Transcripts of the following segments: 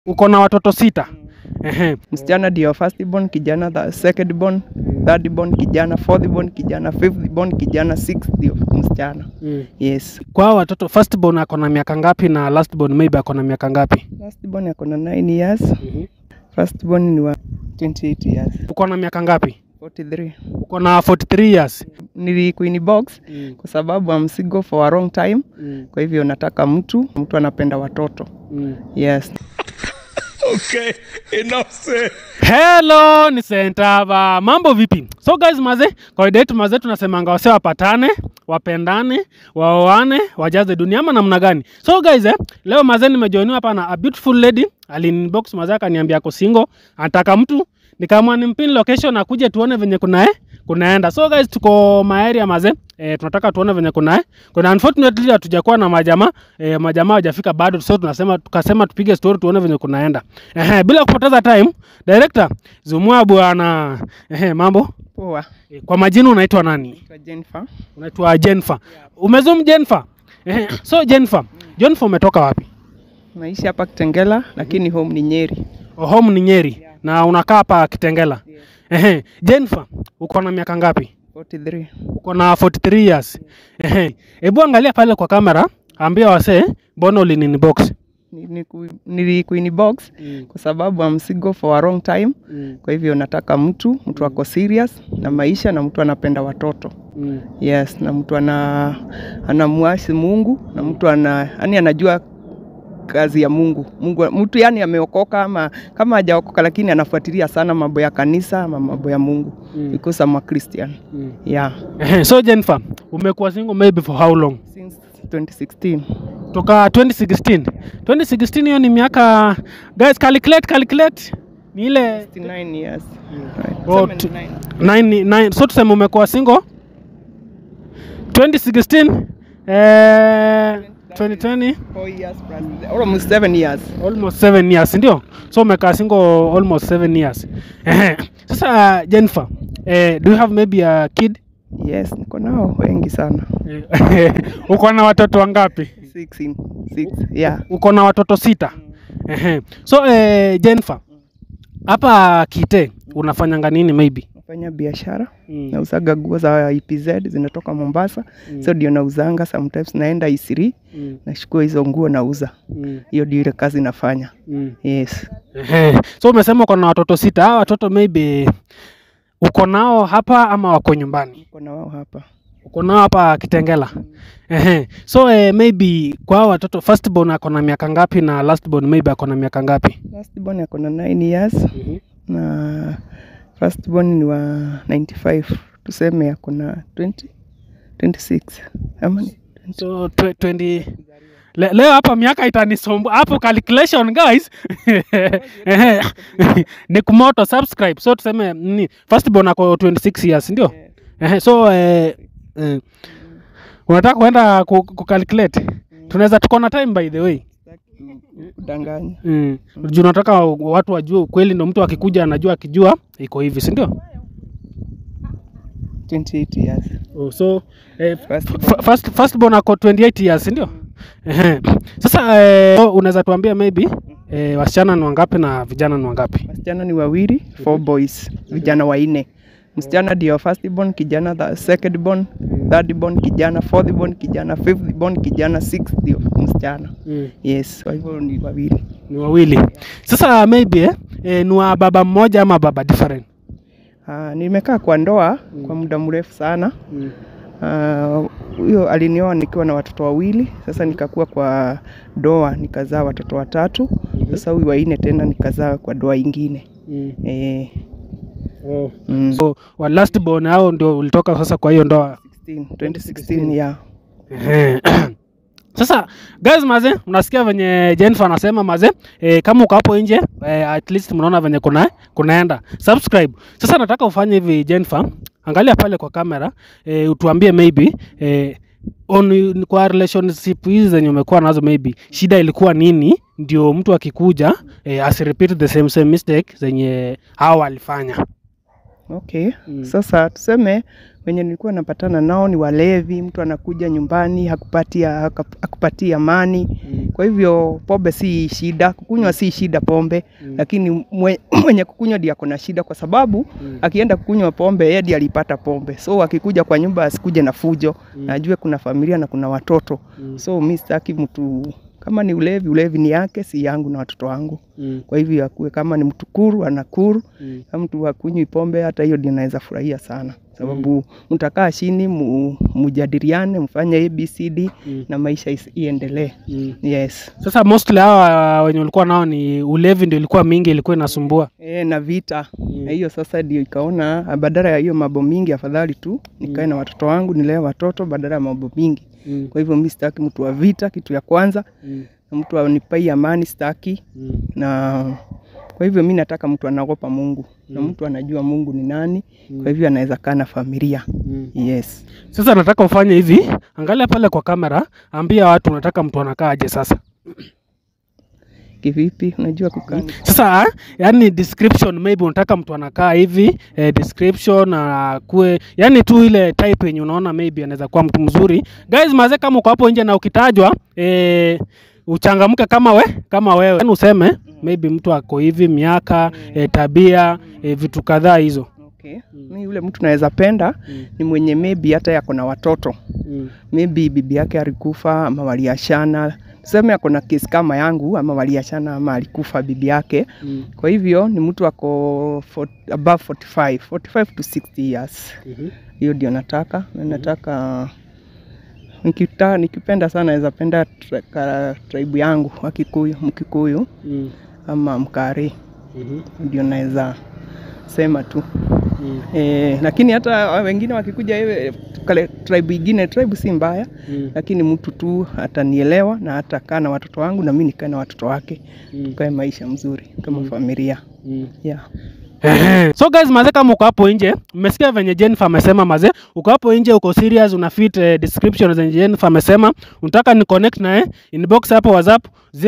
Uko na watoto sita. Ehe. Msichana ndio first born, kijana the second born, third born kijana, fourth born kijana, fifth born kijana, sixth ndio msichana. Yes. Kwa hao watoto first born ako na miaka ngapi na last born maybe ako na miaka ngapi? Last born ako na 9 years, first born ni wa 28 years. Uko na miaka ngapi? 43. Uko na 43 years. Nili Queen box kwa sababu I'm single for a long time. Kwa hivyo nataka mtu, mtu anapenda watoto. Yes. Hello, ni Sentava. Mambo vipi? So guys, maze, kawaida yetu maze tunasemanga wase wapatane, wapendane, waoane, wajaze dunia ama namna gani? So guys, eh, leo maze nimejoiniwa hapa na a beautiful lady. Alinbox maze akaniambia ako single, anataka mtu. Nikaamua nimpin location akuje tuone venye kuna eh, kunaenda. So guys, tuko maeria maze. E, tunataka tuone venye kuna eh. Kuna unfortunately hatujakuwa na majamaa e, majamaa hawajafika bado, so tunasema tukasema tupige story tuone venye kunaenda. Ehe, bila kupoteza time, director zumua bwana. Ehe, mambo Poa. e, kwa majina unaitwa nani? Naitwa Jennifer. Unaitwa Jennifer. Umezum Jennifer? Ehe, so Jennifer, Jennifer umetoka wapi? Naishi hapa Kitengela lakini home ni Nyeri. Oh, home ni Nyeri na unakaa hapa Kitengela. Ehe, Jennifer, uko na miaka ngapi? 43. uko na 43 years. Ehe. Hebu angalia pale kwa kamera, ambia wasee mbona ulinini box. Ni- ni ku- Nili Queen box kwa sababu I'm single for a long time. Kwa hivyo nataka mtu, mtu ako serious na maisha na mtu anapenda watoto. Yes, na mtu ana anamuasi Mungu na mtu ana yani anajua kazi ya Mungu. Mungu mtu yani ameokoka ama kama hajaokoka lakini anafuatilia sana mambo ya kanisa ama mambo ya Mungu because I'm a Christian. Yeah. Ehe. So Jennifer, umekuwa single maybe for how long? Since 2016. Toka 2016. 2016 hiyo ni miaka guys calculate calculate ni ile 69 years. Right. Oh, 79. nine, nine, so tuseme umekuwa single 2016 eh 2020 Four years plus, almost seven years. almost seven years ndio so umekaa single almost seven years Ehe. sasa jennifer eh, do you have maybe a kid Yes, niko nao wengi sana. Eh, uko na watoto wangapi Six in, six, yeah. uko na watoto sita Ehe. so eh, jennifer hapa kite unafanyanga nini maybe Nafanya biashara Mm. nauzaga nguo za EPZ zinatoka Mombasa, so ndio nauzanga. Sometimes naenda Isiri Mm. nashukua hizo nguo nauza, Mm. hiyo ndio ile kazi nafanya. Mm. Yes, Ehe. so umesema uko na watoto sita hawa watoto maybe uko nao hapa ama wako nyumbani niko na wao hapa. uko nao hapa kitengela Ehe. so eh, maybe kwa hao watoto first born ako na miaka ngapi na last born maybe ako na miaka ngapi Last born ako na 9 years na first born ni wa 95, tuseme ako na 20 26 ama ni 20? so twe- 20 Le, leo hapa miaka itanisombu hapo calculation guys Ehe. ni kumoto subscribe so tuseme ni first born ako 26 years ndio Ehe, so eh, eh, unataka kuenda ku, ku calculate tunaweza tuko na time by the way kudanganya. mm. juu nataka watu wajue ukweli ndo mtu akikuja anajua akijua iko hivi si ndio 28 years. oh, so eh, First f- first, first born ako 28 years si ndio Ehe. sasa eh, so unaweza tuambia maybe eh, wasichana ni wangapi na vijana ni wangapi Wasichana ni wawili, four boys, vijana wanne. Msichana ndio first born, kijana the second born, third born kijana, fourth born kijana, fifth born kijana, sixth ndio msichana. mm. Yes, kwa hivyo ni wawili. ni wawili sasa maybe eh, eh, ni wa baba mmoja ama baba different Uh, nimekaa kwa ndoa kwa muda mrefu sana. mm. Ah, Huyo uh, alinioa nikiwa na watoto wawili, sasa nikakuwa kwa ndoa nikazaa watoto watatu. Sasa huyu wanne tena nikazaa kwa ndoa ingine. Mm. Eh, Oh. mm, so wa last born hao ndio ulitoka sasa kwa hiyo ndoa 16, 2016 yeah. Ehe. Sasa guys maze, unasikia venye Jennifer anasema maze, e, kama uko hapo nje e, at least mnaona venye kuna kunaenda. Subscribe. Sasa nataka ufanye hivi Jennifer, angalia pale kwa kamera e, utuambie maybe e, on, kwa relationship hizi zenye umekuwa nazo maybe shida ilikuwa nini, ndio mtu akikuja e, asirepeat the same same mistake zenye hao walifanya. Okay. Mm. Sasa tuseme wenye nilikuwa napatana nao ni walevi, mtu anakuja nyumbani hakupatia hakupatia amani. Mm. Kwa hivyo pombe si shida, kukunywa si shida pombe, Mm. lakini mwe, mwenye kukunywa ndiye ako na shida, kwa sababu Mm. akienda kukunywa pombe yeye ndiye alipata pombe, so akikuja kwa nyumba asikuje na fujo, Mm. najue kuna familia na kuna watoto, Mm. so mi sitaki mtu kama ni ulevi, ulevi ni yake, si yangu na watoto wangu. Mm. Kwa hivyo akuwe kama ni mtu kuru anakuru, Mm. kama mtu hakunywi pombe, hata hiyo ndio naweza furahia sana, sababu mtakaa chini mu, mujadiliane, mfanye ABCD Mm. na maisha is- iendelee. Mm. Yes. Sasa mostly hawa wenye walikuwa nao ni ulevi ndio ilikuwa mingi, ilikuwa inasumbua. E, na vita Mm. na hiyo sasa ndio ikaona badala ya hiyo mambo mingi, afadhali tu nikae na watoto wangu nilee watoto badala ya mambo mingi. Mm. Kwa hivyo mi sitaki mtu wa vita, kitu ya kwanza, Mm. na mtu anipai amani sitaki, Mm. na kwa hivyo mi nataka mtu anaogopa Mungu na Mm. mtu anajua Mungu ni nani, Mm. kwa hivyo anaweza kaa na familia. Mm. Yes. Sasa nataka ufanye hivi, angalia pale kwa kamera, ambia watu unataka mtu anakaa aje sasa. Kivipi? Unajua kukaa ni- Sasa yani description maybe unataka mtu anakaa hivi eh, description akue yani tu ile type yenye unaona maybe anaweza kuwa mtu mzuri. Guys, maze kama uko hapo nje na ukitajwa eh, uchangamke kama we kama wewe yani useme maybe mtu ako hivi miaka eh, tabia eh, vitu kadhaa hizo. Okay. Mi yule mtu naweza penda Mm. ni mwenye maybe hata yako na watoto Mm. maybe bibi yake alikufa ama waliachana, tuseme ako na kesi kama yangu, ama waliachana ama alikufa bibi yake. Mm. Kwa hivyo ni mtu ako for, above 45, 45 to 60 years. Mhm. Hiyo ndio nataka na nataka nikita, nikipenda sana naweza penda tra, ka- tribe yangu wa Kikuyu, Mkikuyu Mm. ama Mkari, Mhm. ndio naweza sema tu Mm. e, lakini hata wengine wakikuja hivi kale tribe ingine, tribe si mbaya Mm. lakini mtu tu atanielewa na atakaa na watoto wangu na mimi nikae na watoto wake, Mm. tukae maisha mzuri kama Mm. familia Mm. yeah. Ehe. so guys maze kama uko hapo nje mmesikia venye Jennifer amesema maze uko hapo nje uko serious una fit eh, description zenye Jennifer amesema unataka ni connect naye inbox hapo whatsapp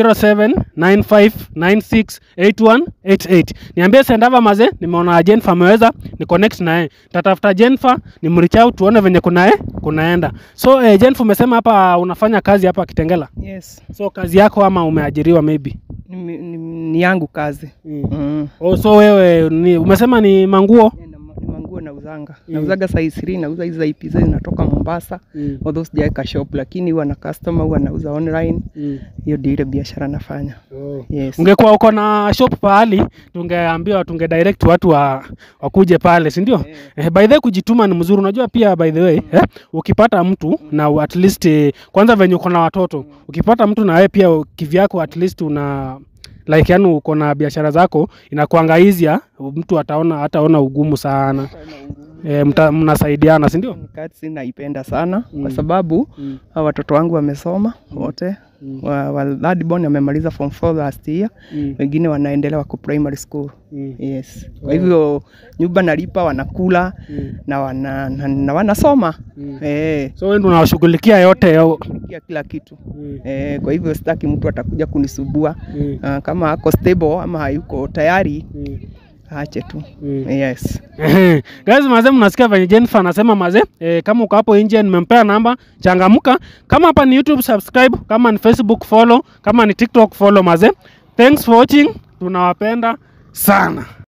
0795968188 niambie sendava maze nimeona Jennifer ameweza ni connect naye tatafuta Jennifer ni mreach out tuone venye kunae kunaenda so eh, Jennifer umesema hapa unafanya kazi hapa Kitengela Yes. so kazi yako ama umeajiriwa maybe Ni, ni, ni yangu kazi mm. mm. oh, so wewe ni, umesema ni manguo Yeah, na ma- ni manguo nauzanga Mm. nauzaga size 3 nauza hizi za IPZ zinatoka Mombasa mm. although sijaweka shop lakini huwa na customer huwa nauza online Mm. hiyo ndio ile biashara nafanya Oh. yes. ungekuwa uko na shop pahali tungeambiwa tunge direct watu wa, wakuje pale si ndio Eh. eh, by the way kujituma ni mzuri unajua pia by the way eh, ukipata mtu na at least eh, kwanza venye uko na watoto ukipata mtu na wewe pia kivyako at least una like yani uko na biashara zako inakuanga easier mtu ataona hataona ugumu sana eh, mta- mnasaidiana si ndio Kazi naipenda sana Mm. kwa sababu mm. hawa watoto wangu wamesoma wote Mm. wa, wa third born amemaliza form 4 last year Mm. wengine wanaendelea wako primary school Mm. yes kwa hivyo nyumba nalipa wanakula Mm. na, wana, na, na wanasoma Mm. eh, so wewe ndio unawashughulikia yote yo. kia kila kitu Mm. eh, kwa hivyo sitaki mtu atakuja kunisubua Mm. uh, kama ako stable ama hayuko tayari Mm. aache tu Mm. yes Ehe. Guys, maze mnasikia venye Jennifer anasema maze e, kama uko hapo nje nimempea namba, changamka. Kama hapa ni YouTube subscribe, kama ni Facebook follow, kama ni TikTok follow maze. Thanks for watching. Tunawapenda sana.